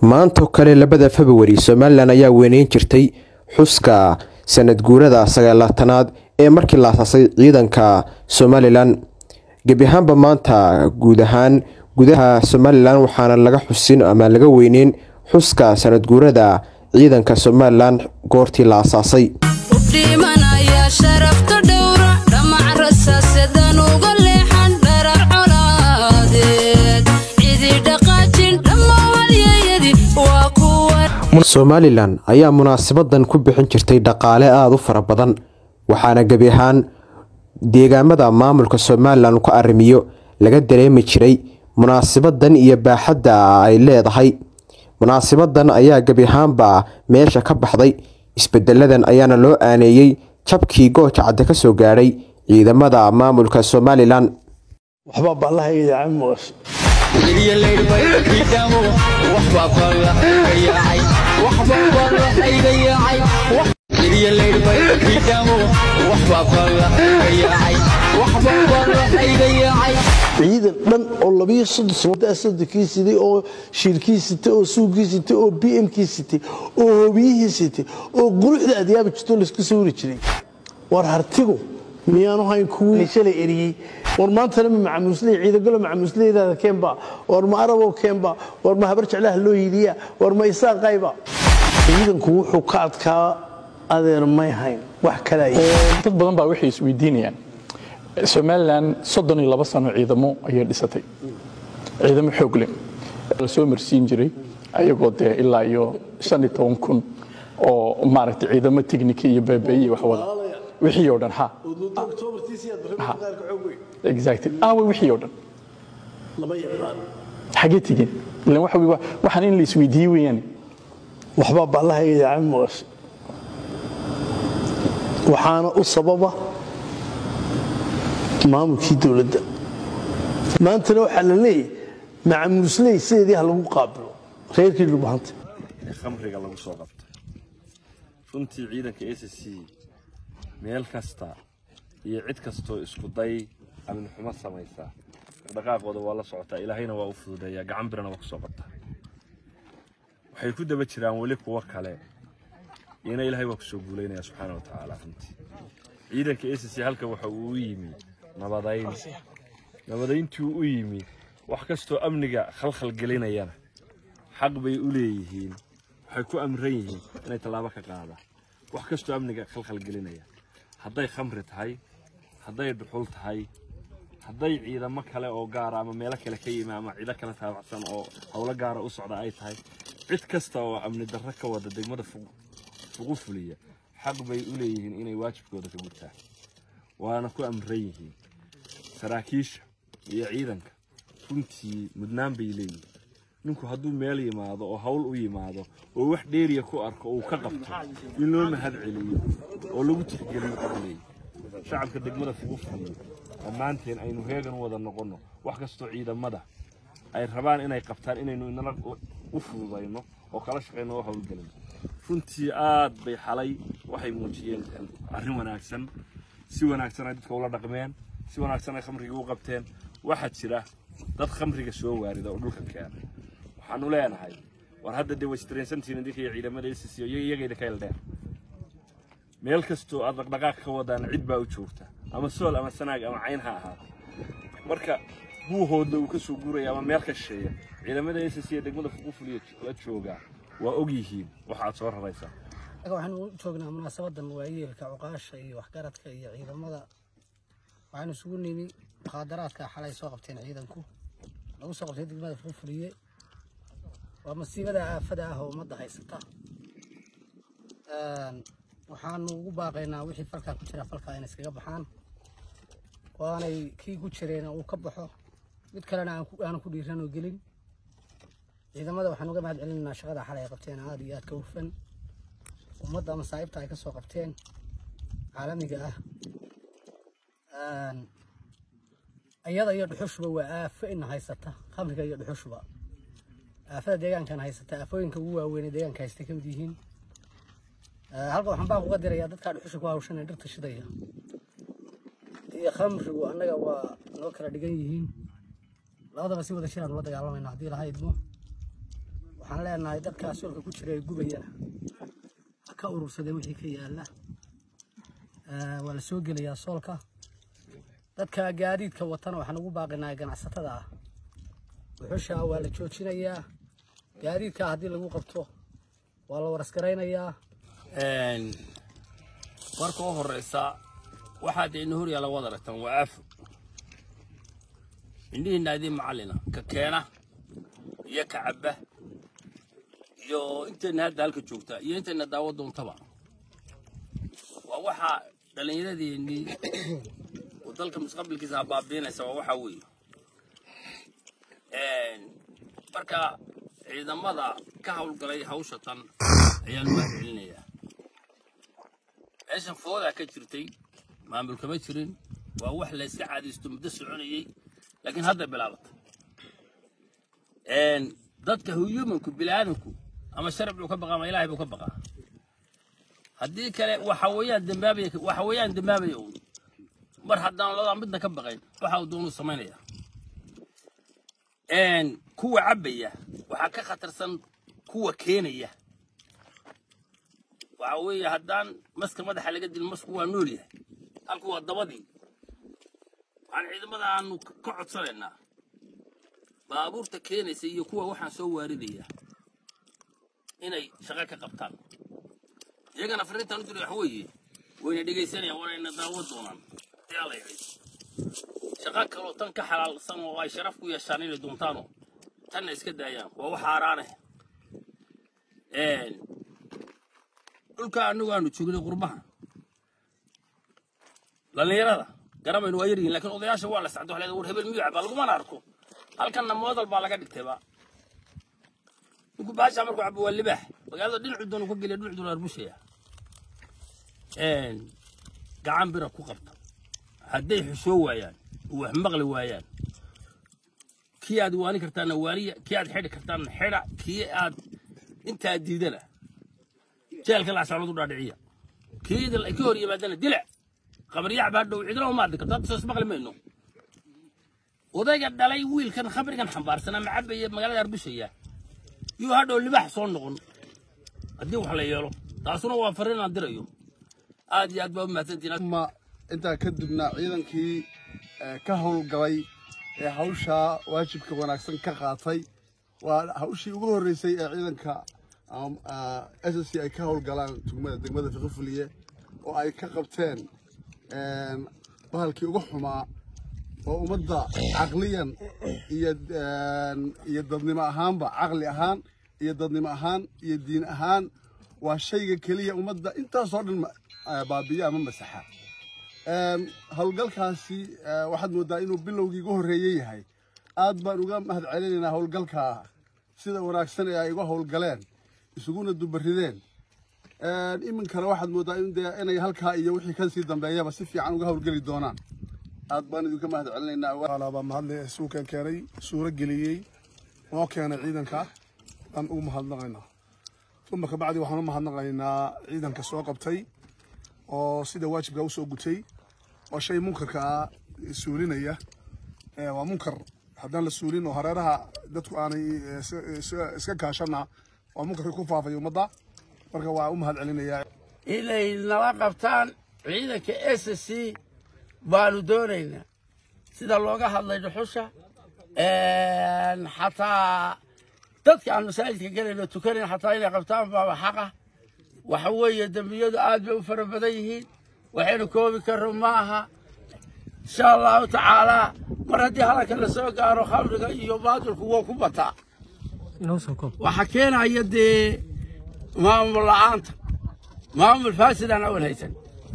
maantoo kale labada februari somalilan ayaa weyneyn jirtay xuska sanad guurada sagaalaatanaad ee markii la asaasay ciidanka somalilan gebi ahaanba maanta guud ahaan gudaha somalilan waxaana laga xusin ama laga weyneyn xuska sanad guurada ciidanka somalilan goortii la asaasay somalilan ayaa munaasabadan ku bixin jirtay dhaqaale aada u fara badan waxaana gebi ahaan deegaamada maamulka somalilan ka arrimiyo laga dareemi jiray munaasabadan iyo baaxadda ay leedahay munaasabadan ayaa gebi ahaanba meesha ka baxday isbedeladan ayaana loo aaneeyey jabkii gooja cadde ka soo gaadhay ciidamada maamulka somalilan ciidan dhan oo labiyo soddon sano sodonkii sitay oo shiirkii sitay oo suugkii sitay oo b mkii sitay oo hoobiyihii sitay oo quruxda adyaaba jirto laysku sawiri jiray war hartigu miyaanu hayn kuwii shalay eriyey war maantana ma macamuusley ciidagalo macamuusleydaada keenba war ma arabow keenba war ma habar jeclaha loo hiiliya war ma isaaqayba ciidanku wuxuu ka adkaa adeer may hayn wax kale dad badan baa waxay isweydiinayaan somalilan soddon iyo laba sano ciidamo ayay dhisatay ciidamo xoog leh la soo marsiin jiray ayagoo dee ilaa iyo shan iyo toban kun oo maaragtay ciidamo teknika iyo beebeeye wax wada wixii oo dhan ha exactly aawe wixii oo dhan xagee tegeen ilan waxa wey waxaan in la isweydiiyey weeyaan waxbaa baallahayga yaacay maqashay waxaana u sababa maamulkii dowladda maantana waxaa la leeyahay macamuusley sideedii ha lagu qaabilo reerkii dhulbahanta khamriga lagu soo qabto runtii ciidanka s c meel kasta iyo cid kastoo isku day amin xumo samaysa dhaqaaqooda waa la socotaa ilaahayna waa u fududeeyaa gacan birana waa ku soo qabtaa waxay ku daba jiraan weli kuwo kale iyana ilaahay waa ku soo guulaynaya subxaana wa tacaala runtii ciidanka s c halka waxa uu u yimi nabadayn nabadayntii u yimi wax kastoo amniga khalkhal gelinayana xaq bay u leeyihiin waxay ku amran yihiin inay tallaabo ka qaadaan wax kastoo amniga khalkhal gelinaya hadday khamri tahay hadday dhuxul tahay hadday ciidamo kale oo gaara ama meelo kale ka yimi ama ciido kale taabacsan oo howlo gaara u socda ay tahay cid kasta oo amni darro ka wada degmada fuqu fuliya xaq bay u leeyihiin inay waajibkooda ka gutaan waana ku amran yihiin saraakiisha iyo ciidanka runtii mudnaan bay leeyihiin ninku hadduu meel yimaado oo hawl u yimaado oo wax dheeriya ku arko uu ka qabto in loo mahad celiyo oo lagu tixgeliyo leeyahy shacabka degmada fugu fuliyo dhammaanteen aynu heegan u wada noqonno wax kastoo ciidamada ay rabaan inay qabtaan inaynu inala u fududayno oo kala shaqayno oo howlgelino runtii aad bay xalay waxay muujiyeen arrin wanaagsan si wanaagsan ay dadka ula dhaqmeen si wanaagsan ay khamriga u qabteen waxaa jira dad khamriga soo waarida oo dhulka keena waxaanu leenahay war hadda dee waystareensantiin idinka iyo ciidamada SSC iyagayda ka eldheer meel kastoo aad dhaqdhaqaaq ka wadaan cid baa u joogta ama sool ama sanaag ama cayn ha ahaato marka buuhoodna uu ka soo guuraya ama meel ka shisheeya ciidamada SSC ee degmada fuqu fuliya la joogaa waa og yihiin waxa aad soo raraysaa waxaanu u joognaa munaasabadan waayeelka cuqaasha iyo waxgaradka iyo ciidamada waxaanu isugu nimi mukhaadaraadka xalay soo qabteen ciidanku lagu soo qabtay degmada fuqu fuliye waa masiibada aafada ah oo ummadda haysata waxaanu ugu baaqaynaa wixii falkaa ku jira falkaa inay iskaga baxaan waanay kii ku jireena uu ka baxo mid kalena aanu ku dhiiran oo gelin ciidamada waxaan uga mahad celinaynaa shaqada xalay ay qabteen aada iyo aad ka hufan ummadda masaa'ibta ay ka soo qabteen caalamiga ah iyada iyo dhuxushuba waa aafo ina haysata khamriga iyo dhuxushuba aafada deegaankan haysata aafooyinka ugu waaweyn ee deegaanka haystay ka mid yihiin halka waxaan baa kuga dirayaa dadkaa dhuxusha ku hawshan ee dhirta shidaya iyo khamrigu annaga waa noo kala dhigan yihiin labadaba si wada shiraan ula dagaalamayna haddii laha idmo waxaan leenahay dadkaa soolka ku jira ee gubayana ha ka urursadeen wixii ka yaala Eh, waa la soo gelayaa soolka dadka gaadiidka watana waxaan ugu baaqinahay ganacsatada ah wuxusha waa la joojinayaa gaadiidka haddii lagu qabto waa la warasgaraynayaa marka u horeysa waxaad ina hor yaalla waad aragtaan waa aafo indhihiina idin macallina ka keena iyo ka cabba iyo intayna hadda halka joogta iyo intayna daawo doontaba waa waxaa dhallinyaradeennii oo dalka mustaqbalkiisa baabiinaysa waa waxaa weeye marka ciidamada ka howlgalay hawsha tan ayaan u mahadcelinayaa meeshan foodaa ka jirtay maamul kama jirin waa wax la iska caadaysto muddo soconayey laakiin hadda bilaabatay dadka humanku biniaadanku ama sharci buu ka baqaa ama ilaahay buu ka baqaa haddii kale waxa weeyaan dambaabaya waxa weeyaan dambaabaya uun mar haddaan ladaa midna ka baqayn waxa uu doonuu samaynaya kuwa cabbaya waxaa ka khatarsan kuwa keenaya waxa weeye haddaan maska madaxa laga dilin masku waa nool yahay halku waa dabadii waxaan ciidamada aanu ka codsanaynaa baabuurta keenaysa iyo kuwa waxaan soo waaridaya inay shaqo ka qabtaan iyagana fariintaan u diray waxa weeye wayna dhegaysanayaan waanayna daawo doonaan ayaa la yidhi shaqo kaloo tan ka xalaalsan oo ay sharaf ku yeeshaan inay doontaanoo tanna iska daayaan waa wax haaraane dhulka anagu aanu joognay qurbaha dhallinyarada garamaynu waa yaryihin laakiin odayaasha waa la sacdo waxaa war hebel miyuu cabaa lagumana arko halkanna moodal baa laga dhigtayba ninku baasha markuu cabo waa libaax magaalada dhinacu doonu ka geliya dhinacu doonu arbushaya gacan bira ku qabta hadday xushoo waayaan oo wax maqli waayaan kii aad waani kartaana waaniya kii aad xidhi kartaana xidha kii aad intaa diidana jeelka laasaaladu dhaadhiciya kii ka hor yimaadana dila qabaryac baa dhow cidna uma addi karto hadda soos maqli mayno odayga dhalay wiilkan khamrigan xambaarsan ama cabaya magaalada arbushaya yuu hadhow libax soo noqon haddii wax la yeelo taasuna waa fariin aan dirayo aad iyo aad baa u mahadsantihiin ma intaa kadibna ciidankii eh, ka howlgalay ee hawshaa waajibka wanaagsan ka qaatay waa hawshii ugu horreysay ee ciidanka s s c ay ka howlgalaan tugmada degmada fiqifuliye oo ay ka qabteen een, bahalkii ugu xumaa oo ummadda caqliyan iyo een, iyo dadnimo ahaanba caqli ahaan iyo dadnimo ahaan iyo diin ahaan waa shayga keliya ummadda intaasoo dhan ma- eh, baabiya ama masaxa Een, howlgalkaasi eh, waxaad moodaa inuu bilowgii ugu horreeyey yahay aad baan uga mahad celinaynaa howlgalka sida wanaagsan ee ay uga howlgaleen isuguna dubarideen Een, iminkana waxaad moodaa in dee inay halkaa iyo wixii ka sii dambeeyaba si fiican uga howlgeli doonaan aad baan idinka mahad celinaynaa baa mahadle suukan keenay suuro geliyey noo keenay ciidanka aan ugu mahadnaqaynaa uma kabacdi waxaan u mahadnaqaynaa ciidanka soo qabtay oo sida waajibka usoo gutay oo shay munkarka ah suulinaya Eh, waa munkar haddaan la suulin oo hareeraha dadku aanay eh, is- is- iska kaashana waa munkarka ku faafay ummadda marka waa u mahad celinayaa inay nala qabtaan ciidanka s c baanu doonaynaa sida looga hadlay dhuxusha xataa dadka aan masaajidka gelayno tukanayn xataa inay qabtaan baaba xaqa waxa weeye dembiyadu aad bay u fara badan yihiin waxaynu koobi karro ma aha insha allahu tacaalaa mar haddii hadalka la soo gaaro khamriga iyo baadilku waa ku bataa waxa keenaya dee maamul la'aanta maamul faasidaan awal haysan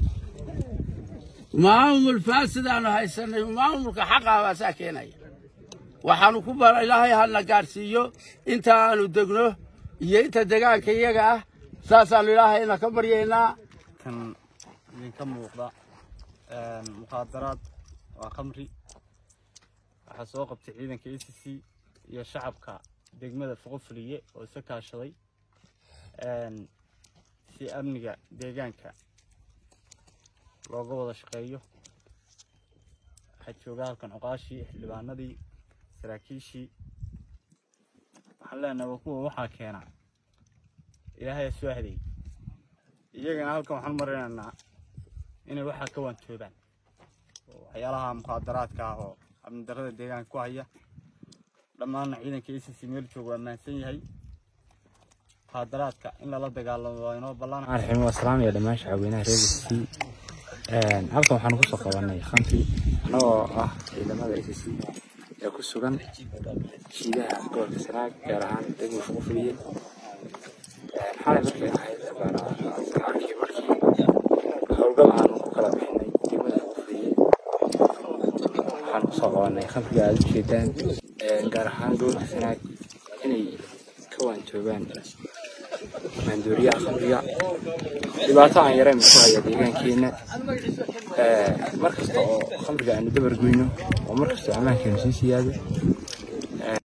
maamul faasidaanu haysanay maamulka xaqaa baasaa keenaya waxaanu ku bara ilaahay hana gaadhsiiyo inta aanu degno iyo inta degaanka iyaga ah saasaanu ilaahayna ka baryaynaa kan idinka muuqda een, mukhaadaraad waa khamri waxaa soo qabtay ciidanka a c c iyo shacabka degmada foqofuliye oo isa kaashaday een, si amniga deegaanka looga wada shaqeeyo waxaa jooga halkan cuqaashii xildhibaanadii saraakiishii waxaan leenahay waa kuwa waxaa keena ilaahay soo hadeey iyagana halkan waxaan marinaynaa inay waxaa ka waantoobaan oo waxyaalaha mukhaadaraadka ah oo amnidarrada deegaanka ku haya dhammaanna ciidanka a c c meel jooga waa mahadsan yahay mukhaadaraadka in lala dagaalamo waa inoo ballan raxiim waa salaamaya dhammaan shacabweynaha reer c halkan waxaan kusoo qabanay khamri anagoo ah ciidamada a c c ee ku sugan shiidaha gobolka sanaag gaar ahaan degmo fuqufuliye xalay markay ahayd sagaalkii markii howlgal aanu ku kala bixinay degmada fuqufuliye waxaan kusoo qabanay khamriga aada u jeedaan gaar ahaan gobolka sanaag inay ka waantoobaan maandooriyaha khamriga dhibaato aan yarayn ku haya deegaankeena mar kasta oo khamriga aanu dabar goyno oo mar kastoo ammaankeenu sii siyaado